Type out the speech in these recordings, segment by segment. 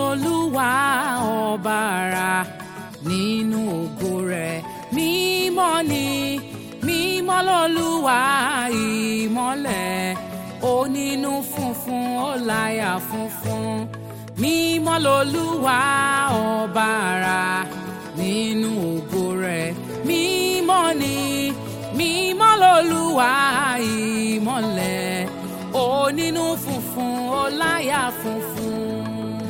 lolúwa ọba ara nínú ògo rẹ̀ mímọ́ ni mímọ́ lolúwa ìmọ́lẹ̀ onínú funfun ó láyà funfun mímọ́ lolúwa ọba ara nínú ògo rẹ̀ mímọ́ ni mímọ́ lolúwa ìmọ́lẹ̀ onínú funfun ó láyà funfun.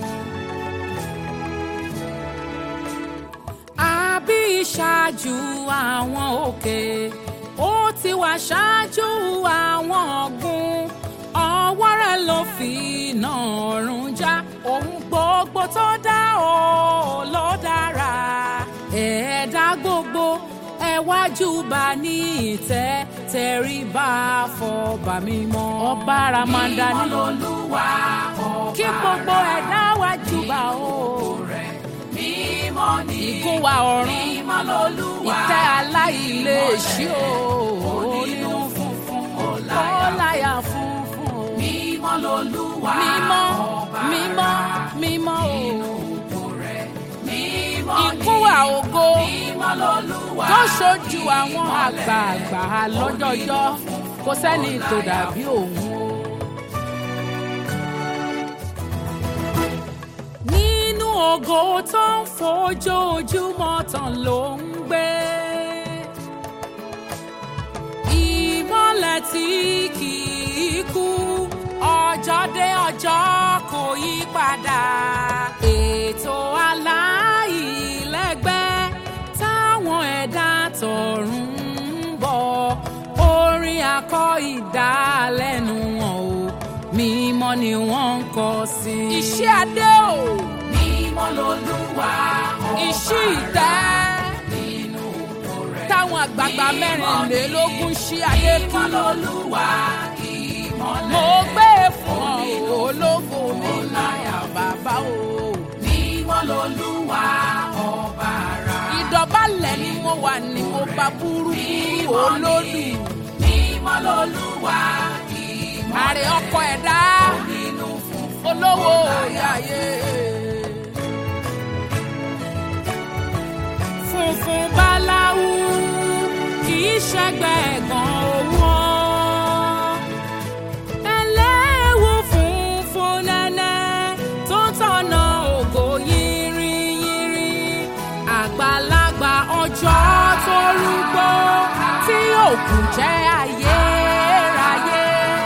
àbí ìṣáájú àwọn òkè ó ti wà ṣáájú àwọn ọ̀gbun ọwọ́ rẹ̀ ló fi iná ọ̀run já ohun gbogbo tó dá o ló dára ẹ̀ẹ́dá gbogbo ẹ wá júbà ní ìtẹ́ tẹríba fọba mímọ́ ọba ramanda ní Olúwa ọba kí gbogbo ẹ̀dá wá júbà o rẹ̀ mímọ́ ni ìgún wa ọ̀run mímọ́ lolúwa ìtẹ́ aláìléèṣí o onínú funfun ó ọláyà láyà funfun o mímọ́ lolúwa mímọ́ ọba mímọ́ mímọ́ o ògo rẹ̀ mímọ́ ni ìkún wa ògo mímọ́ lolúwa tó ṣojú àwọn àgbààgbà lọ́jọ́jọ́ kò sẹ́ni tó dàbí òun o. nínú ògo tó ń fojoojúmọ́ tàn ló ń gbé. ìmọ́lẹ̀ tí kì í kú ọjọ́ dé ọjọ́ kò yí padà. ètò aláìlẹ́gbẹ́ táwọn ẹ̀dá tọ̀run ń bọ̀ orin akọ ìdálẹ́nu wọn o mímọ́ ni wọ́n ń kọ sí. iṣẹ́ adé o mímọ́ lolúwa ọba iṣẹ́ ìtẹ́ nínú ògo rẹ̀ táwọn àgbààgbà mẹ́rìnlélógún ṣí adé kí mímọ́ lolúwa ìmọ́lẹ̀ mo gbé fún ọ ológo mi láyà bàbá o. mímọ́ lolúwa ọba ara ìdọ̀bálẹ̀ ni mo wà ní mo bá burúkú olódù mímọ́ lolúwa ìmọ́lẹ̀ àrè ọkọ ẹ̀dá nínú funfun olówó orí ayé. funfun báláwú kì í ṣẹgbẹ́ ẹ̀gàn owó. ẹlẹ́wù funfun nẹ́nẹ́ tó tọ̀nà ògo yìnrìnyìnrì. àgbàlagbà ọjọ́ tó rúgbó tí òkú jẹ́ ayérayé.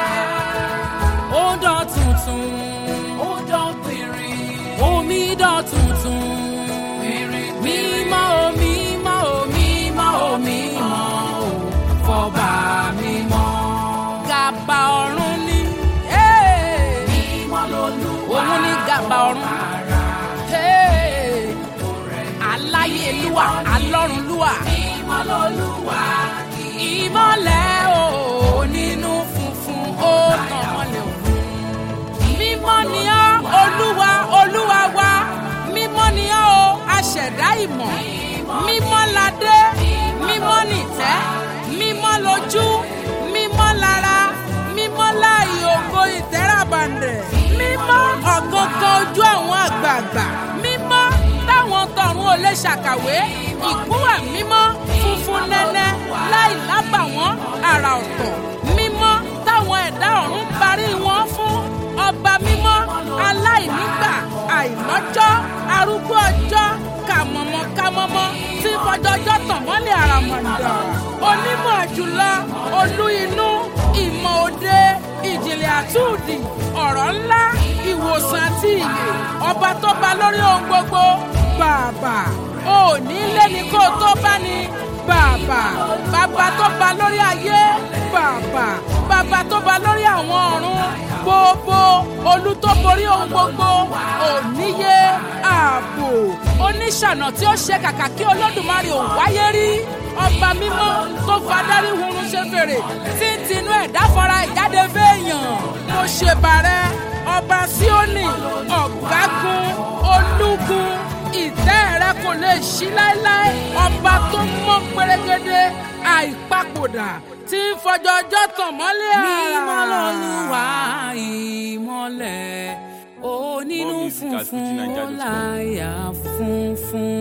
ó dán tuntun ó dán pìnrin omi dán tuntun pìnrin mímọ́ o mímọ́ o mímọ́ o mímọ́ o fọba mímọ́. gàbà ọ̀run ni eh, mímọ́ lolúwa òun ni gàbà ọ̀run ara eh, aláyélúwà alọ́runlúwà mímọ́ lolúwa ìmọ́lẹ̀ o nínú funfun ó tàn mọ́lẹ̀ òun. mímọ́ ni ọ́ olúwa olúwa wa mímọ́ ni ọ́ o aṣẹ̀dá ìmọ̀ mímọ́ ládé mímọ́ nìtẹ́ mímọ́ lójú mímọ́ lára mímọ́ láàyè ògo ìtẹ́ràbàǹdẹ̀ mímọ́ ọ̀gángan ojú àwọn àgbààgbà mímọ́ táwọn tọ̀run ò lè ṣàkàwé ìkúnwà mímọ́ funfun nẹ́nẹ́ láì lábàwọ́n àrà ọ̀tọ̀ mímọ́ táwọn ẹ̀dá ọ̀run parí wọn fún ọba mímọ́ aláìnígbà àìlọ́jọ́ arúgbó ọjọ́ kàmọ̀mọ́ kàmọ́mọ́ tí fọjọ́jọ́ tàn mọ́lẹ̀ àràmọ̀ǹdà onímọ̀ jùlọ olú inú ìmọ̀ òde ìjìnlẹ̀ àtúndì ọ̀rọ̀ ńlá ìwòsàn àti ìyè ọba tó ba lórí ohun gbogbo bàbà òní lé ní kó tó bá ní bàbà bàbá tó ba lórí ayé bàbà bàbá tó ba lórí àwọn ọ̀run gbogbo olú tó borí ohun gbogbo òníye ààbò oníṣànà tí ó ṣe kàkà kí olódùmarè ò wáyé rí ọba mímọ́ tó fadarí hurun ṣe fèrè tí ń tinú ẹ̀dá fara ìjáde fẹ́ẹ̀yàn mo ṣèbàrẹ́ ọba síónì ọ̀gágun olúgun ìtẹ́ rẹ kò lè ṣí láéláé ọba tó mọ́ pérégedé àìpapòdà tí ń fọjọ́jọ́ tàn mọ́lẹ̀ àrà. mímọ́ lolúwa ìmọ́lẹ̀ onínú funfun music at funfun ó fujinaija.com. láyà funfun.